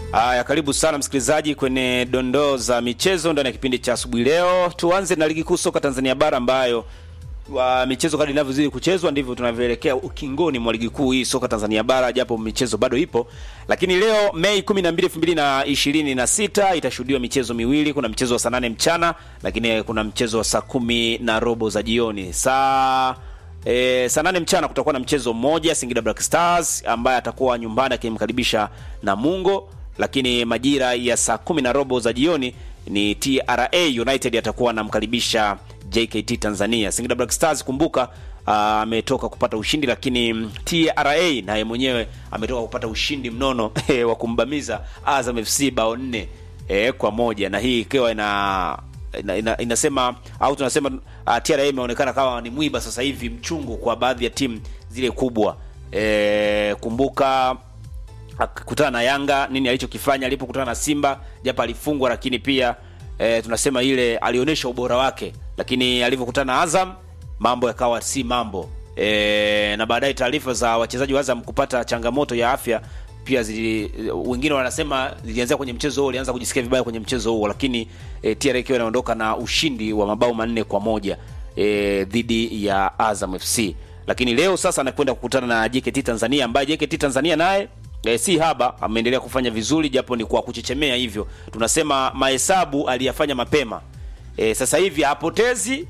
Haya, karibu sana msikilizaji kwenye dondoo za michezo ndani ya kipindi cha asubuhi. Leo tuanze na ligi kuu soka Tanzania bara ambayo wa michezo kadri inavyozidi kuchezwa ndivyo tunavyoelekea ukingoni mwa ligi kuu hii soka Tanzania bara, japo michezo bado ipo. Lakini leo Mei 12, 2026 itashuhudiwa michezo miwili. Kuna mchezo wa saa nane mchana, lakini kuna mchezo wa saa kumi na robo za jioni. Saa E, saa nane mchana kutakuwa na mchezo mmoja Singida Black Stars ambaye atakuwa nyumbani akimkaribisha Namungo, lakini majira ya saa kumi na robo za jioni ni TRA United atakuwa anamkaribisha JKT Tanzania. Singida Black Stars kumbuka, ametoka kupata ushindi, lakini TRA naye mwenyewe ametoka kupata ushindi mnono wa kumbamiza Azam FC bao nne e, kwa moja na hii ikiwa ina ina, ina, inasema au tunasema uh, TRA imeonekana kama ni mwiba sasa hivi mchungu kwa baadhi ya timu zile kubwa. E, kumbuka akutana na Yanga nini alichokifanya alipokutana na Simba, japo alifungwa, lakini pia e, tunasema ile alionyesha ubora wake, lakini alivyokutana na Azam mambo yakawa si mambo e, na baadaye taarifa za wachezaji wa Azam kupata changamoto ya afya pia zili, wengine wanasema zilianzia kwenye mchezo huo, walianza kujisikia vibaya kwenye mchezo huo, lakini e, TRA ikiwa inaondoka na ushindi wa mabao manne kwa moja e, dhidi ya Azam FC. Lakini leo sasa anakwenda kukutana na JKT Tanzania ambaye JKT Tanzania naye e, si haba, ameendelea kufanya vizuri japo ni kwa kuchechemea hivyo. Tunasema mahesabu aliyafanya mapema. E, sasa hivi hapotezi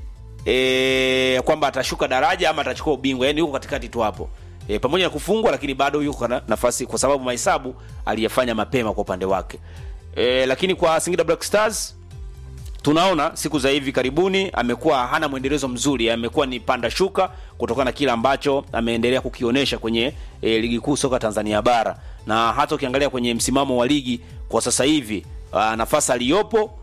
e, kwamba atashuka daraja ama atachukua ubingwa, yani yuko katikati tu hapo. E, pamoja na kufungwa lakini bado yuko na nafasi kwa sababu mahesabu aliyafanya mapema kwa upande wake. E, lakini kwa Singida Black Stars tunaona siku za hivi karibuni amekuwa hana mwendelezo mzuri, amekuwa ni panda shuka kutokana na kile ambacho ameendelea kukionyesha kwenye e, ligi kuu soka Tanzania bara, na hata ukiangalia kwenye msimamo wa ligi kwa sasa hivi nafasi aliyopo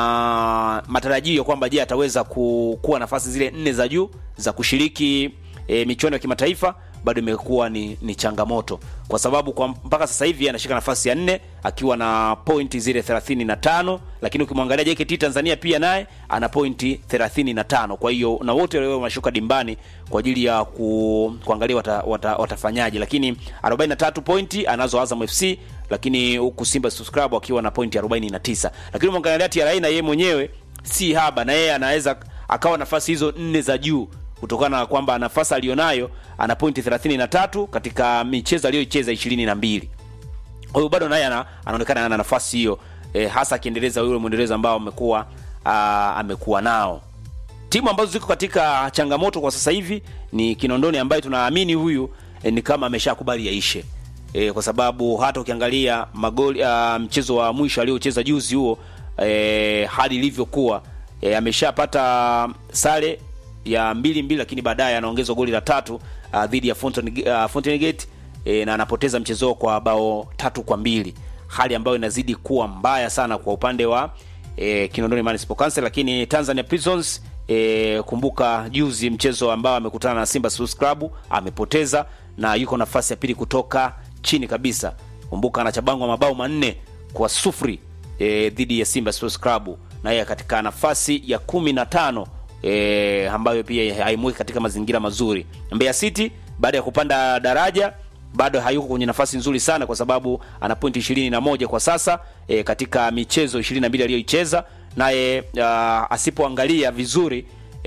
na matarajio kwamba je, ataweza ku, kuwa nafasi zile nne za juu za kushiriki e, michuano ya kimataifa bado imekuwa ni, ni changamoto kwa sababu kwa mpaka sasa hivi anashika nafasi ya nne akiwa na pointi zile 35, lakini ukimwangalia JKT Tanzania pia naye ana pointi 35. Kwa hiyo na wote leo wanashuka dimbani kwa ajili ya ku, kuangalia wata, wata, watafanyaje, lakini 43 pointi anazo Azam FC, lakini huku Simba Sports Club akiwa na pointi 49, lakini umwangalia TRA na yeye mwenyewe si haba, na yeye anaweza akawa nafasi hizo nne za juu kutokana na kwamba nafasi alionayo ana pointi 33 katika michezo aliyoicheza 22. Kwa hiyo bado naye anaonekana ana nafasi hiyo e, hasa akiendeleza yule mwendelezo ambao amekuwa amekuwa nao. Timu ambazo ziko katika changamoto kwa sasa hivi ni Kinondoni ambaye tunaamini huyu e, ni kama ameshakubali yaishe. E, kwa sababu hata ukiangalia magoli a, mchezo wa mwisho aliocheza juzi huo e, hadi ilivyokuwa e, ameshapata sare ya mbili mbili, lakini baadaye anaongezwa goli la tatu uh, dhidi ya Fountain, uh, Fountain Gate e, na anapoteza mchezo kwa bao tatu kwa mbili, hali ambayo inazidi kuwa mbaya sana kwa upande wa e, Kinondoni Municipal Council. Lakini Tanzania Prisons e, kumbuka juzi mchezo ambao amekutana na Simba Sports Club amepoteza na yuko nafasi ya pili kutoka chini kabisa. Kumbuka anachabangwa mabao manne kwa sufuri e, dhidi ya Simba Sports Club na yeye katika nafasi ya kumi na tano E, ambayo pia haimweki katika mazingira mazuri. Mbeya City baada ya kupanda daraja bado hayuko kwenye nafasi nzuri sana, kwa sababu ana pointi ishirini na moja kwa sasa e, katika michezo 22 aliyoicheza, naye asipoangalia vizuri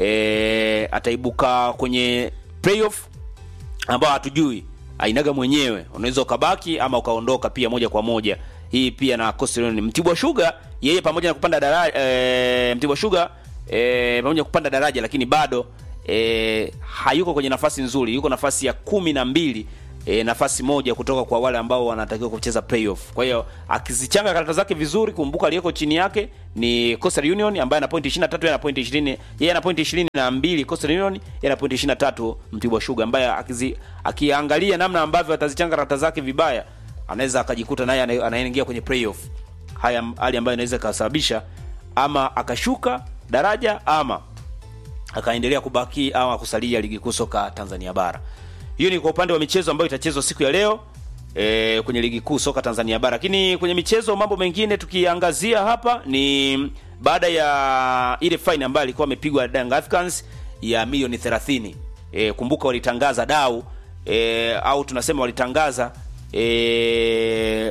e, ataibuka kwenye playoff ambao hatujui ainaga mwenyewe, unaweza ukabaki ama ukaondoka pia moja kwa moja. Hii pia na Coastal Union. Mtibwa Sugar yeye pamoja na kupanda daraja e, Mtibwa Sugar E, pamoja kupanda daraja lakini bado e, hayuko kwenye nafasi nzuri, yuko nafasi ya kumi na mbili e, nafasi moja kutoka kwa wale ambao wanatakiwa kucheza playoff. Kwa hiyo akizichanga karata zake vizuri, kumbuka aliyeko chini yake ni Coastal Union ambaye ana pointi 23, yeye ana pointi 20, yeye ana pointi 22, Coastal Union yeye ana pointi 23, Mtibwa Sugar ambaye akizi akiangalia namna ambavyo atazichanga karata zake vibaya, anaweza akajikuta naye anaingia kwenye playoff. Haya hali ambayo inaweza kusababisha ama akashuka daraja ama akaendelea kubaki ama kusalia ligi kuu soka Tanzania bara. Hiyo ni kwa upande wa michezo ambayo itachezwa siku ya leo e, kwenye ligi kuu soka Tanzania bara. Lakini kwenye michezo, mambo mengine tukiangazia hapa ni baada ya ile fine ambayo alikuwa amepigwa Young Africans ya milioni 30. E, kumbuka walitangaza dau e, au tunasema walitangaza e,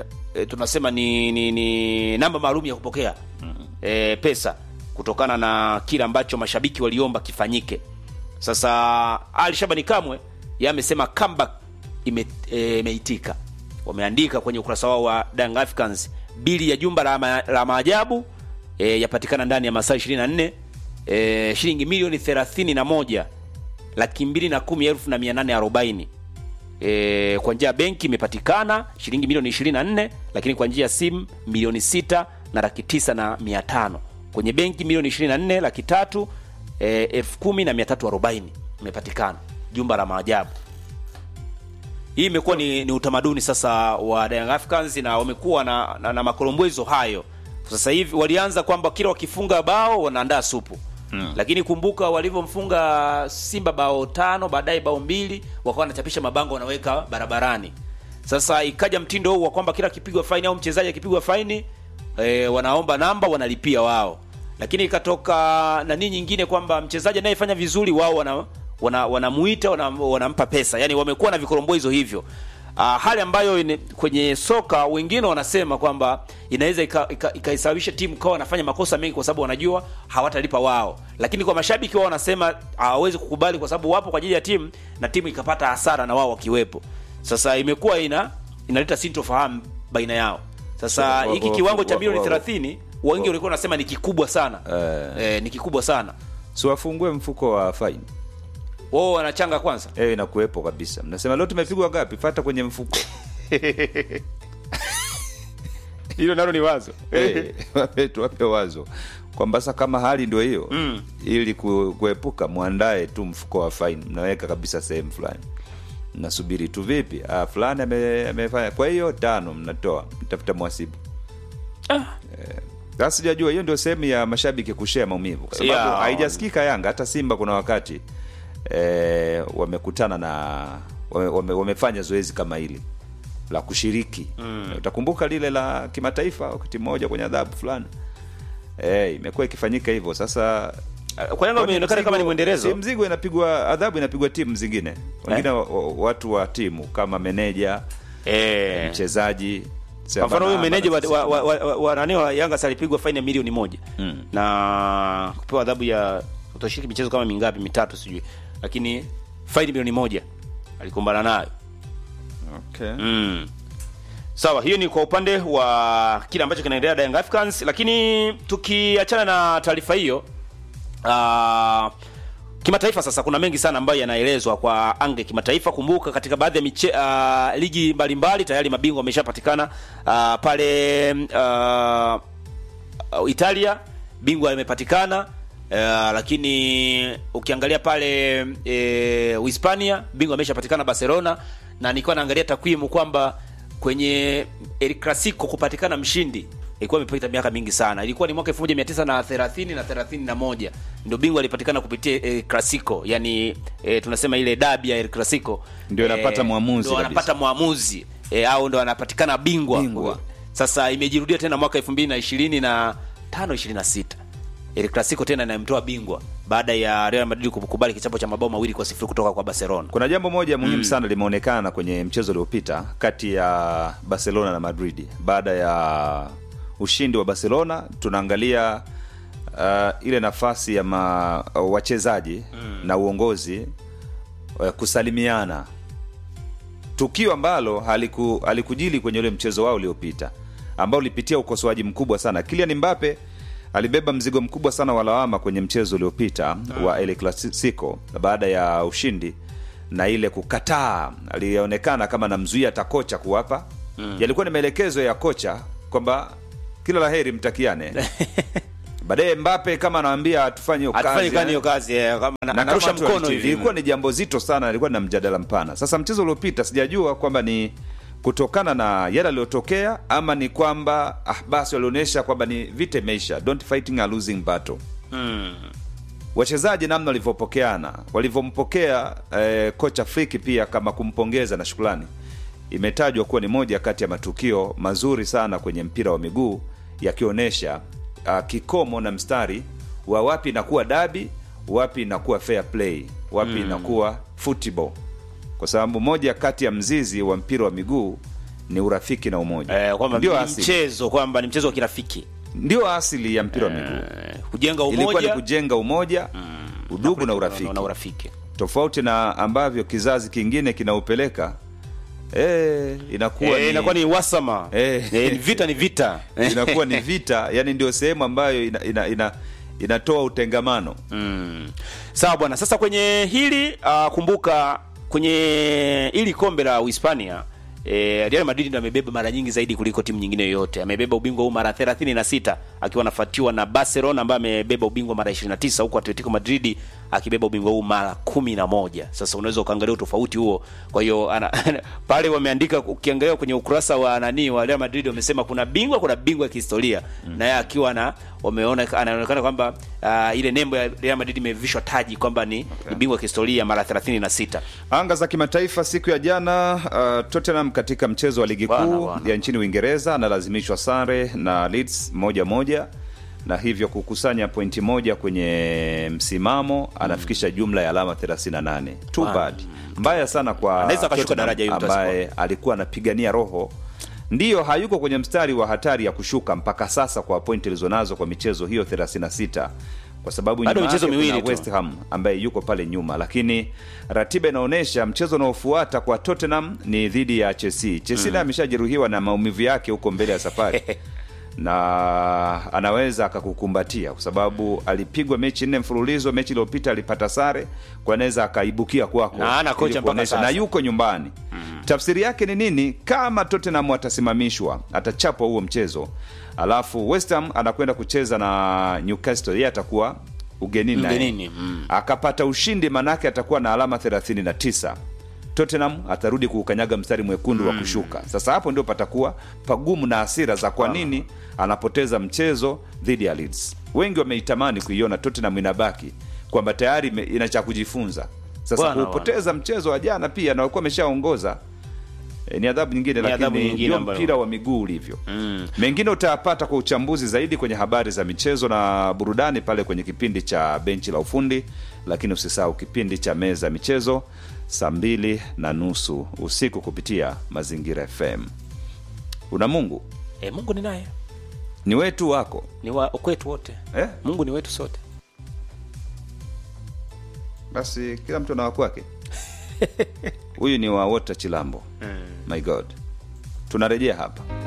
e, tunasema ni, ni, ni namba maalum ya kupokea e, pesa kutokana na kile ambacho mashabiki waliomba kifanyike. Sasa Ali Shabani Kamwe yeye amesema comeback ime- e, imeitika. Wameandika kwenye ukurasa wao wa Young Africans, bili ya jumba la, ma, la maajabu e, yapatikana ndani ya masaa 24 e, shilingi milioni 31 laki mbili na kumi elfu na mia nane arobaini e, kwa njia ya benki imepatikana shilingi milioni 24 lakini kwa njia ya simu milioni sita na laki tisa na mia tano kwenye benki milioni 24 laki tatu e, elfu kumi na mia tatu arobaini imepatikana jumba la maajabu hii imekuwa ni, ni utamaduni sasa wa Young Africans na wamekuwa na, na, na makolombwezo hayo sasa hivi walianza kwamba kila wakifunga bao wanaandaa supu mm. lakini kumbuka walivyomfunga Simba bao tano baadaye bao mbili wakawa wanachapisha mabango wanaweka barabarani sasa ikaja mtindo huu wa kwamba kila akipigwa faini au mchezaji akipigwa faini e, wanaomba namba wanalipia wao lakini ikatoka nani nyingine kwamba mchezaji anayefanya vizuri wao wana wana- wanamuita wana, wanampa pesa yani wamekuwa na vikoromboizo hivyo uh, hali ambayo ine, kwenye soka wengine wanasema kwamba inaweza ikaisababisha ika, ikaisababisha timu kawa wanafanya makosa mengi kwa sababu wanajua hawatalipa wao lakini kwa mashabiki wao wanasema hawawezi kukubali kwa sababu wapo kwa ajili ya timu na timu ikapata hasara na wao wakiwepo sasa imekuwa ina inaleta sintofahamu baina yao sasa Wa- hiki wa- kiwango cha wa- milioni wa- 30 wengi walikuwa wanasema ni kikubwa sana Eh. eh, ni kikubwa sana si wafungue mfuko wa faini wao wanachanga kwanza ewe inakuwepo kabisa mnasema leo tumepigwa gapi fata kwenye mfuko hilo nalo ni wazo Eh, wape- tuwape wazo kwamba sasa kama hali ndio hiyo Mm. ili ku- kuepuka mwandae tu mfuko wa faini mnaweka kabisa sehemu fulani mnasubiri tu vipi ah, fulani ame- amefanya kwa hiyo tano mnatoa mtafuta mwasibu Ah. Eh, sasa sijajua hiyo ndio sehemu ya mashabiki kushea maumivu kwa sababu Yeah. haijasikika yanga hata simba kuna wakati eh, wamekutana na wame, wame, wamefanya zoezi kama hili la kushiriki mm. utakumbuka lile la kimataifa wakati mmoja kwenye adhabu fulani eh, imekuwa ikifanyika hivyo sasa kwa Yanga imeonekana kama ni mwendelezo si mzigo inapigwa adhabu inapigwa timu zingine wengine wa, wa, watu wa timu kama meneja eh. mchezaji kwa mfano huyu Bana- meneja wa, bana- wa, wa, wa, wa, wa, nani wa Yanga salipigwa faini ya milioni moja Mm. na kupewa adhabu ya kutoshiriki michezo kama mingapi mitatu sijui lakini faini milioni moja alikumbana nayo okay. mm. sawa hiyo ni kwa upande wa kile ambacho kinaendelea na Young Africans lakini tukiachana na taarifa hiyo uh, kimataifa sasa kuna mengi sana ambayo yanaelezwa kwa ange kimataifa kumbuka katika baadhi ya miche, uh, ligi mbalimbali tayari mabingwa wameshapatikana uh, pale uh, uh, Italia bingwa imepatikana uh, lakini ukiangalia pale uh, Uhispania bingwa ameshapatikana Barcelona na nilikuwa naangalia takwimu kwamba kwenye El Clasico kupatikana mshindi ilikuwa imepita miaka mingi sana. Ilikuwa ni mwaka 1930 na 31 ndio bingwa alipatikana kupitia El Clasico, yani e, tunasema ile dabi ya El Clasico Ndio anapata mwamuzi ndio kabisa. anapata mwamuzi e, au ndo anapatikana bingwa. Bingwa. Sasa imejirudia tena mwaka 2020 na 5 26 El Clasico tena inamtoa bingwa baada ya Real Madrid kukubali kichapo cha mabao mawili kwa sifuri kutoka kwa Barcelona. kuna jambo moja muhimu sana limeonekana kwenye mchezo uliopita kati ya barcelona na madrid baada ya ushindi wa barcelona tunaangalia uh, ile nafasi ya ma, wachezaji na uongozi uh, kusalimiana tukio ambalo haliku, halikujili kwenye ule mchezo wao uliopita ambao ulipitia ukosoaji mkubwa sana Kylian Mbappe alibeba mzigo mkubwa sana wa lawama kwenye mchezo uliopita wa El Clasico baada ya ushindi na ile kukataa alionekana kama namzuia hata kocha kuwapa mm. yalikuwa ni maelekezo ya kocha kwamba kila laheri mtakiane baadaye Mbappe kama anawambia hatufanye hiyo Atufanye kazi, kani eh hiyo kazi eh, kama na na- kama anarusha watu mkono waliti- hivi. ilikuwa ni jambo zito sana ilikuwa na mjadala mpana sasa mchezo uliopita sijajua kwamba ni kutokana na yale aliyotokea ama ni kwamba ah, basi walionyesha kwamba ni vita imeisha don't fighting a losing battle Mm. wachezaji namna walivyopokeana walivyompokea eh, kocha friki pia kama kumpongeza na shukrani imetajwa kuwa ni moja kati ya matukio mazuri sana kwenye mpira wa miguu yakionyesha uh, kikomo na mstari wa wapi inakuwa dabi wapi inakuwa fair play wapi mm. inakuwa football kwa sababu moja kati ya mzizi wa mpira wa miguu ni urafiki na umoja eh, kwamba ndio ni asili, mchezo kwamba ni mchezo wa kirafiki ndio asili ya mpira wa miguu eh, kujenga ilikuwa ni umoja kujenga umoja udugu na urafiki na urafiki tofauti na ambavyo kizazi kingine kinaupeleka eh, inakuwa eh, ni, inakuwa ni wasama Eh. eh, vita ni vita inakuwa ni vita yani ndio sehemu ambayo ina, ina, ina, inatoa utengamano Mm. Sawa bwana, sasa kwenye hili uh, kumbuka kwenye hili kombe la Uhispania E, Real Madrid ndo amebeba mara nyingi zaidi kuliko timu nyingine yoyote. Amebeba ubingwa huu mara 36 akiwa anafuatiwa na Barcelona ambaye amebeba ubingwa mara 29 huku Atletico Madrid akibeba ubingwa huu mara 11. Sasa unaweza ukaangalia utofauti huo. Kwa hiyo ana- pale wameandika ukiangalia kwenye ukurasa wa nani wa Real Madrid wamesema kuna bingwa kuna bingwa ya kihistoria. Na yeye akiwa na wameona anaonekana kwamba uh, ile nembo ya Real Madrid imevishwa taji kwamba ni, ni bingwa wa kihistoria mara 36. anga za kimataifa siku ya jana uh, Tottenham katika mchezo wa ligi Bwana, kuu bwana. ya nchini Uingereza analazimishwa sare na Leeds moja moja na hivyo kukusanya pointi moja kwenye msimamo anafikisha jumla ya alama 38 too Bwana. bad mbaya sana kwa Anaweza akashuka Tottenham daraja hiyo ambaye alikuwa anapigania roho ndiyo hayuko kwenye mstari wa hatari ya kushuka mpaka sasa kwa pointi alizonazo kwa michezo hiyo 36 kwa sababu Bado nyuma michezo yake miwili kuna tu. West Ham ambaye yuko pale nyuma, lakini ratiba inaonyesha mchezo unaofuata kwa Tottenham ni dhidi ya Chelsea. Chelsea naye ameshajeruhiwa na maumivu yake huko mbele ya safari na anaweza akakukumbatia kwa sababu alipigwa mechi nne mfululizo. Mechi iliyopita alipata sare, kwa anaweza akaibukia kwako Na hana kocha ili mpaka kuonesha- sasa. na yuko nyumbani. Tafsiri yake ni nini? Kama Tottenham atasimamishwa, atachapwa huo mchezo, alafu West Ham anakwenda kucheza na Newcastle, yeye atakuwa ugenini naye. Ugenini, mm. akapata ushindi, manake atakuwa na alama 39. Tottenham atarudi kuukanyaga mstari mwekundu wa kushuka. Sasa hapo ndio patakuwa pagumu na hasira za kwa nini anapoteza mchezo dhidi ya Leeds. Wengi wameitamani kuiona Tottenham inabaki kwamba tayari ime- ina cha kujifunza. Sasa Bwana, kuupoteza mchezo wa jana pia na walikuwa ameshaongoza e, ni adhabu nyingine, Ni adhabu lakini nyingine ndio ambayo- mpira wa miguu ulivyo. Mm. Mengine utayapata kwa uchambuzi zaidi kwenye habari za michezo na burudani pale kwenye kipindi cha benchi la ufundi, lakini usisahau kipindi cha meza ya michezo saa mbili na nusu usiku kupitia Mazingira FM. Una Mungu E, Mungu ni naye ni wetu wako ni wa kwetu wote eh? Mungu ni wetu sote. Basi kila mtu na wakwake. Huyu ni wa Wota Chilambo. My God, tunarejea hapa.